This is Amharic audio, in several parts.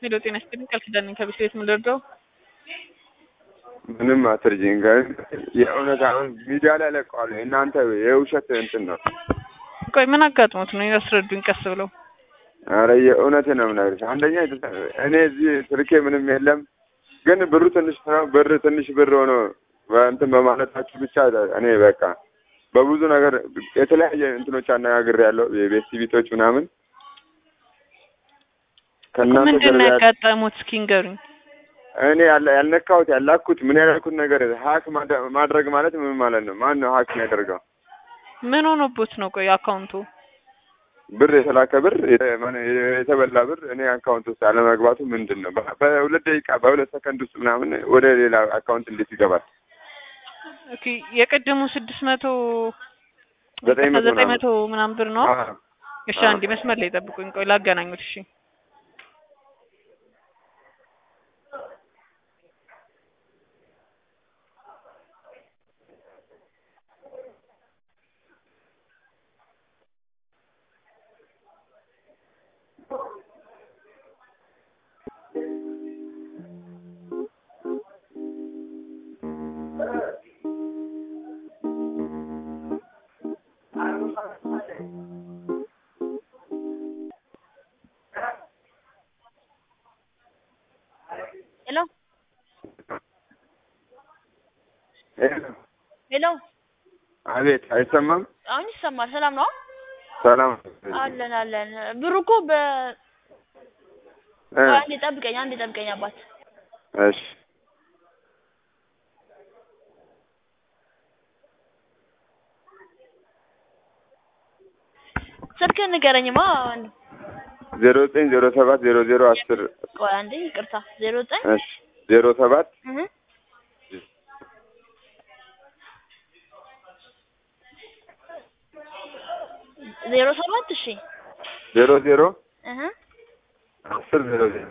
ሄሎ ጤና ይስጥልኝ ቃል ኪዳን ነኝ ከቤት ቤት የምንደርደው ምንም አትርጂኝ ግን የእውነት አሁን ሚዲያ ላይ ለቀዋል። እናንተ የውሸት እንትን ነው። ቆይ ምን አጋጥሞት ነው ያስረዱኝ ቀስ ብለው አረ የእውነት ነው የምነግርሽ። አንደኛ እኔ እዚህ ስልኬ ምንም የለም፣ ግን ብሩ ትንሽ ነው። ብር ትንሽ ብር ሆኖ እንትን በማለታችሁ ብቻ እኔ በቃ በብዙ ነገር የተለያየ እንትኖች አነጋግሬያለሁ። የቤት ቤቶች ምናምን ከእናንተ ምንድን ነው ገር ያጋጠሙት እስኪ ንገሩኝ እኔ ያለ ያልነካሁት ያላኩት ምን ያላኩት ነገር ሀክ ማድረግ ማለት ምን ማለት ነው? ማን ነው ሀክ የሚያደርገው? ምን ሆኖቦት ነው ቆይ አካውንቱ ብር የተላከ ብር የተ- ማን- የተበላ ብር እኔ አካውንት ውስጥ አለመግባቱ ምንድን ነው? በ- በሁለት ደቂቃ በሁለት ሰከንድ ውስጥ ምናምን ወደ ሌላ አካውንት እንዴት ይገባል? ኦኬ የቀደሙ ስድስት መቶ ዘጠኝ መቶ ዘጠኝ ምናምን። መቶ ምናምን ብር ነው አዎ። እሺ አዎ። አንዴ መስመር ላይ ጠብቁኝ ቆይ ላገናኙት እሺ ሄሎ ሄሎ። ሄሎ፣ አቤት፣ አይሰማም? አሁን ይሰማል። ሰላም ነው? ሰላም አለን አለን። ብሩ እኮ በ እ፣ አንዴ ጠብቀኝ፣ አንዴ ጠብቀኝ አባት። እሺ ስልክህን ንገረኝማ። አንድ ዜሮ ዘጠኝ ዜሮ ሰባት ዜሮ ዜሮ አስር ቆይ አንዴ ይቅርታ። ዜሮ ዘጠኝ እሺ ዜሮ ሰባት እህ ዜሮ ሰባት እሺ ዜሮ ዜሮ እህ አስር ዜሮ ዜሮ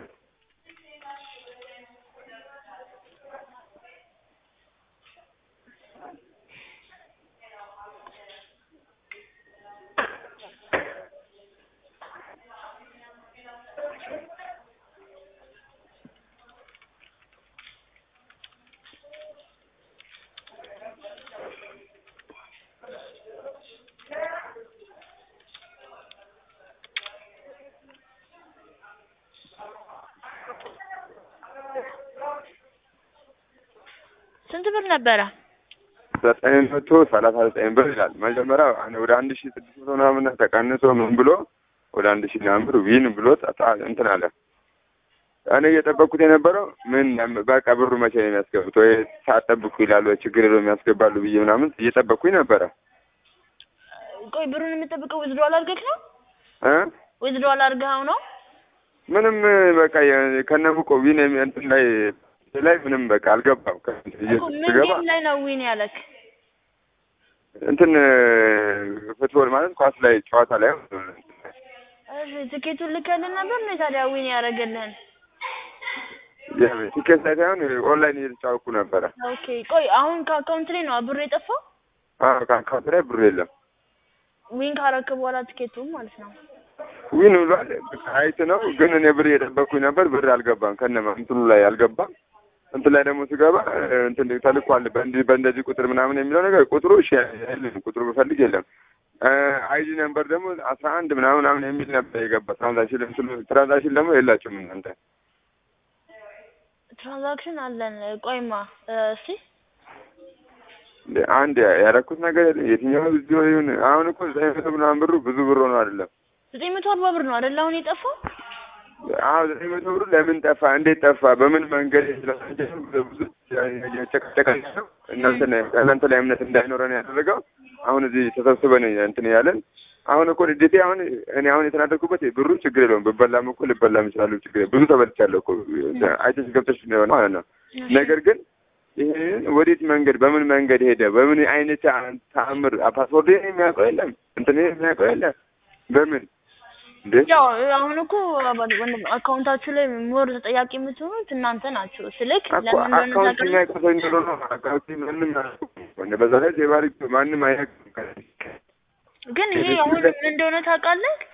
ስንት ብር ነበረ? ዘጠኝ መቶ ሰላሳ ዘጠኝ ብር ይላል። መጀመሪያ አን- ወደ አንድ ሺህ ስድስት መቶ ምናምን ተቀንሶ ምን ብሎ ወደ አንድ ሺህ ምናምን ብር ዊን ብሎ ጣ- እንትን አለ። እኔ እየጠበቅኩት የነበረው ምን በቃ ብሩ መቼ ነው የሚያስገቡት ወይ ሳጠብቁ ይላሉ ወይ ችግር የለውም ያስገባሉ ብዬ ምናምን እየጠበቅኩኝ ነበረ ቆይ ብሩን የምጠብቀው ዊዝድሮዋል አድርገህ ነው? እ ዊዝድሮዋል አድርገኸው ነው? ምንም በቃ የ- ከነሙቆ ዊን የሚ- እንትን ላይ ላይ ምንም በቃ አልገባም። ከ- እኮ ምን ስገባ ጌም ላይ ነው ዊን ያለክ? እንትን ፉትቦል ማለት ኳስ ላይ ጨዋታ ላይ እሺ ትኬቱን ልከልን ነበር ነው ታዲያ ዊን ያደረገልህን? ቲኬት ላይ ሳይሆን ኦንላይን እየተጫወኩ ነበረ። ኦኬ ቆይ አሁን ከአካውንት ላይ ነው ብሩ የጠፋው? አዎ ከአካውንት ላይ ብሩ የለም። ዊን ካረክ በኋላ ትኬቱን ማለት ነው። ዊን ብሏል። አይት ነው ግን እኔ ብር እየጠበቅኩኝ ነበር። ብር አልገባም። ከነማ እንትኑ ላይ አልገባም። እንትን ላይ ደግሞ ስገባ እንትን ተልኳል በእንዲህ በእንደዚህ ቁጥር ምናምን የሚለው ነገር ቁጥሩ እሺ የለም። ቁጥሩ ብፈልግ የለም። አይዲ ነምበር ደግሞ አስራ አንድ ምናምን ምናምን የሚል ነበር የገባ ትራንዛክሽን እንትኑ ትራንዛክሽን ደግሞ የላችሁም እናንተ ትራንዛክሽን አለን። ቆይማ እስቲ አንድ ያደረኩት ነገር የለም። የትኛው ብዙ ይሁን አሁን እኮ ዘጠኝ መቶ ምናምን ብሩ ብዙ ብር ሆኖ አይደለም ዘጠኝ መቶ አርባ ብር ነው አይደል አሁን የጠፋው? አዎ ዘጠኝ መቶ ብሩ ለምን ጠፋ? እንዴት ጠፋ? በምን መንገድ ብዙ ጨቀጨቀ ነው እናንተ ላይ እናንተ ላይ እምነት እንዳይኖረን ያደረገው አሁን እዚህ ተሰብስበን እንትን ያለን አሁን እኮ ልዴቴ አሁን እኔ አሁን የተናደድኩበት ብሩ ችግር የለውም ብበላም እኮ ልበላም እችላለሁ። ችግር የለውም። ብዙ ተበልቻለሁ እኮ አይተሽ ገብተሽ ነው ማለት ነው። ነገር ግን ይሄን ወዴት መንገድ በምን መንገድ ሄደ? በምን አይነት ተአምር ፓስወርድ የሚያውቀው የለም፣ እንትን የሚያውቀው የለም። በምን እንዴ ያው አሁን እኮ አካውንታችሁ ላይ ሞር ተጠያቂ የምትሆኑት እናንተ ናችሁ። ስልክ እኮ ለምን እንደሆነ አካውንት ታውቃለህ? የሚያውቀው ሰው ይኖረው ነው። አካውንት ማንም አያውቅም። በዛ ላይ ዜባሪ ማንም አያውቅም። ግን ይሄ አሁን ምን እንደሆነ ታውቃለህ?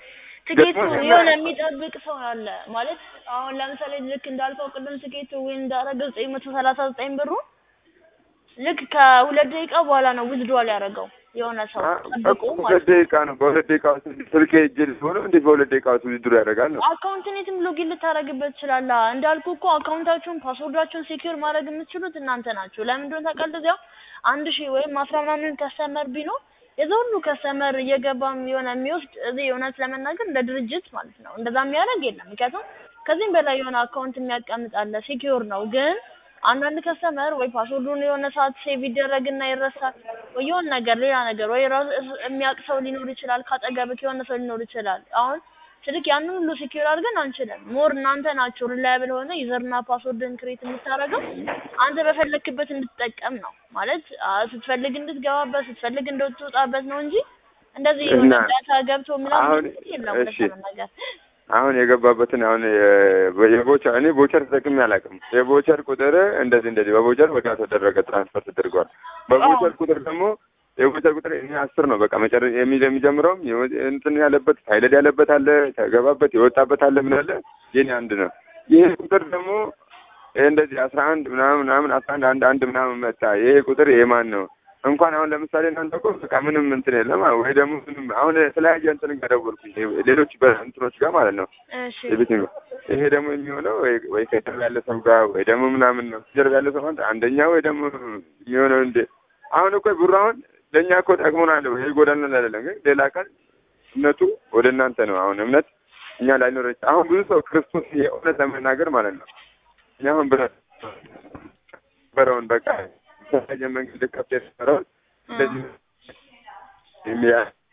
ትኬቱ ደግሞ የሆነ የሚጠብቅ ሰው አለ ማለት አሁን ለምሳሌ ልክ እንዳልከው ቅድም ትኬቱ ዊን እንዳደረገ ዘጠኝ መቶ ሰላሳ ዘጠኝ ብሩ ልክ ከሁለት ደቂቃ በኋላ ነው ዊዝድዋል ያደረገው የሆነ ሰው ጠብቆ ሁለት ማለት ነው። ደቂቃ ነው። በሁለት ደቂቃ ውስጥ ስልኬ እጄ ሆነ እንዴት በሁለት ደቂቃ ውስጥ ውድድሩ ያደርጋል ነው? አካውንትኔትም ሎጊን ልታደርግበት ትችላለህ። እንዳልኩ እኮ አካውንታችሁን ፓስወርዳችሁን ሴኪዩር ማድረግ የምትችሉት እናንተ ናችሁ። ለምን እንደሆነ ታውቃለህ? እዚያው አንድ ሺህ ወይም አስራ ምናምን ከስተመር ቢኖር የዛ ሁሉ ከስተመር እየገባም የሆነ የሚወስድ እዚህ እውነት ለመናገር እንደ ድርጅት ማለት ነው እንደዛ የሚያደርግ የለም። ምክንያቱም ከዚህም በላይ የሆነ አካውንት የሚያቀምጥ አለ ሴኪዩር ነው። ግን አንዳንድ ከስተመር ወይ ፓስወርዱን የሆነ ሰዓት ሴቭ ይደረግና ይረሳል፣ ወይ የሆነ ነገር ሌላ ነገር ወይ ራሱ የሚያውቅ ሰው ሊኖር ይችላል፣ ካጠገብክ የሆነ ሰው ሊኖር ይችላል። አሁን ስልክ ያንን ሁሉ ሴኪዩር አድርገን አንችልም። ሞር እናንተ ናችሁ ሪላያብል ሆነ ዩዘርና ፓስወርድን ክሬት የምታደርገው አንተ በፈለክበት እንድትጠቀም ነው ማለት አ፣ ስትፈልግ እንድትገባበት ስትፈልግ እንድትወጣበት ነው እንጂ እንደዚህ የሆነ እና ዳታ ገብቶ ምናምን አሁን የለም እሺ ለመናገር አሁን የገባበትን አሁን የ- የቦቸር እኔ ቦቸር ተጠቅሜ አላውቅም። የቦቸር ቁጥር እንደዚህ እንደዚህ በቦቸር ወዲያ ተደረገ ትራንስፈር ተደርጓል። በቦቸር ቁጥር ደግሞ የቦቸር ቁጥር እኔ አስር ነው በቃ መጨረ የሚ- የሚጀምረውም የወ- እንትን ያለበት ፋይለድ ያለበት አለ ተገባበት የወጣበት አለ ምን አለ የኔ አንድ ነው። ይሄ ቁጥር ደግሞ ይሄ እንደዚህ አስራ አንድ ምናምን ምናምን አስራ አንድ አንድ አንድ ምናምን መጣ። ይሄ ቁጥር የማን ነው? እንኳን አሁን ለምሳሌ እናንተ እኮ በቃ ምንም እንትን የለም ወይ ደግሞ ምንም አሁን የተለያየ እንትን ጋር ደወልኩኝ ሌሎች በእንትኖች ጋር ማለት ነው እሺ የቤት ነው። ይሄ ደግሞ የሚሆነው ወይ ወይ ከጀርባ ያለ ሰው ጋር ወይ ደግሞ ምናምን ነው። ጀርባ ያለ ሰው ማለት አንደኛ ወይ ደግሞ የሚሆነው እንደ አሁን እኮ ብሩ አሁን ለእኛ እኮ ጠቅሞናል ወይ ይጎዳናል አይደለም፣ ግን ሌላ ቀን እምነቱ ወደ እናንተ ነው። አሁን እምነት እኛ ላይኖር ይችላል። አሁን ብዙ ሰው ክርስቶስ የእውነት ለመናገር ማለት ነው እኛ አሁን ብረት በረውን በቃ የተለያየ መንገድ ከፍ የነበረውን እንደዚህ የሚያ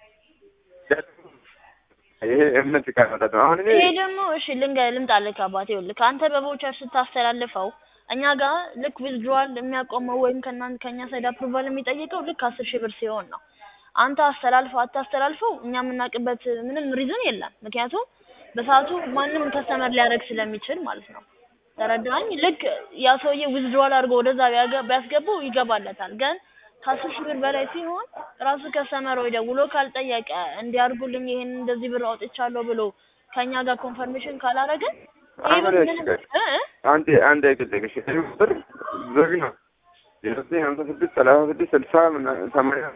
ይሄ እምነት ካመጣት ነው። አሁን እኔ ይሄ ደግሞ እሺ ልንገ ልምጣልህ አባቴ ይኸውልህ ከአንተ በቮቸር ስታስተላልፈው እኛ ጋር ልክ ዊዝድሮዋል የሚያቆመው ወይም ከእናንተ ከእኛ ሳይድ አፕሩቫል የሚጠይቀው ልክ አስር ሺህ ብር ሲሆን ነው። አንተ አስተላልፈው አታስተላልፈው እኛ የምናውቅበት ምንም ሪዝን የለም። ምክንያቱም በሰዓቱ ማንም ከስተመር ሊያደርግ ስለሚችል ማለት ነው። ተረዳኝ። ልክ ያ ሰውዬ ዊዝድሮዋል አድርጎ ወደዛ ቢያገ- ቢያስገባው ይገባለታል። ግን ከአስር ሺህ ብር በላይ ሲሆን ራሱ ከስተመር ወይ ደውሎ ካልጠየቀ እንዲያርጉልኝ ይሄን እንደዚህ ብር አውጥቻለሁ ብሎ ከእኛ ጋር ኮንፈርሜሽን ካላረገ ይሄ አሁን ብር እሺ፣ ምንም እ እ አንድ አንድ አይገለግሽ ቁጥር ዘግ ነው የዘጠኝ ሀምሳ ስድስት ሰላሳ ስድስት ስልሳ ምናምን ሰማንያ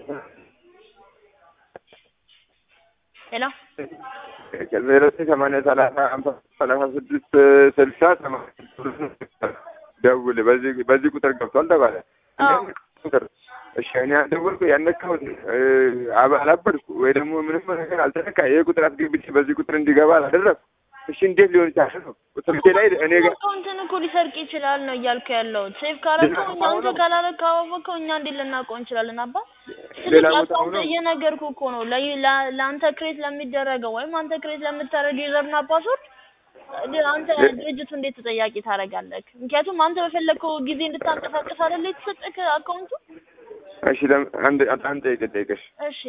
ሌላ ዘጠኝ ሰማንያ ሰላሳ ሀምሳ ሰላሳ ስድስት ስልሳ ሰማንያ ደውል በዚህ በዚህ ቁጥር ገብቷል ተባለ። አዎ። ቁጥር እሺ እኔ ያልደወልኩ ያነካሁት አላበድኩ ወይ ደግሞ ምንም ነገር አልተነካ ይሄ ቁጥር አስገብቼ በዚህ ቁጥር እንዲገባ አላደረግኩ። እሺ እንዴት ሊሆን ይችላል ነው ስልኬ ላይ እኔ ጋር አካውንትን እኮ ሊሰርቅ ይችላል ነው እያልኩ ያለሁት። ሴቭ ካረከው እኛ አንተ ካላረከው ካወቀው እኛ እንዴት ልናውቀው እንችላለን? አባ ሌላ ስለዚህ ቦታ አካውንት ሆኖ እየነገርኩ እኮ ነው ለ- ለ- ለአንተ ክሬት ለሚደረገው ወይም አንተ ክሬት ለምታደርገው ዩዘርና ፓስወርድ አንተ ድርጅቱ እንዴት ተጠያቂ ታደርጋለህ? ምክንያቱም አንተ በፈለግከው ጊዜ እንድታንቀሳቀስ አይደለ የተሰጠህ አካውንቱ። እሺ ለም- አንድ አንድ ጠይቅ ጠይቅሽ እሺ